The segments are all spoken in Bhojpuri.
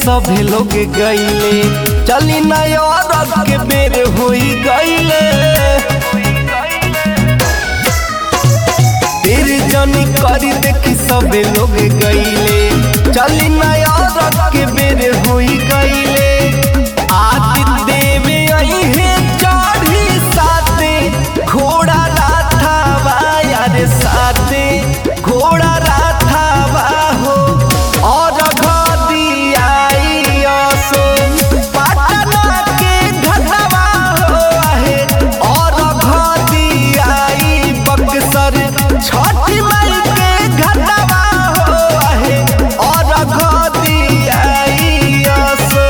सभे लोग गईले चली नया के बेर होई गईले तेरे जनी करी देखी सबे लोग गईले चली नया के बेर होई गईले आदित्य देवे आई है चढ़ी साथे घोड़ा राथावा यार साथे घोड़ा राथावा हो और घदी आई असो पटना के घटवा हो आहे और घदी आई बक्सर छठी माई के घटवा हो आहे और घदी आई असो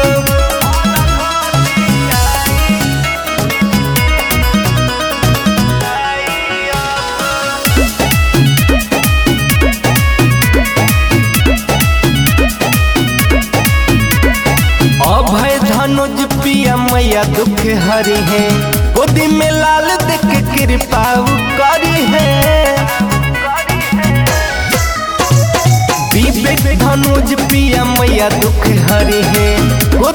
अभय धनुज पिया मैया दुख हरी है गोदी में लाल देख कृपा करी है विवेक धनुज पिया मैया दुख हरी है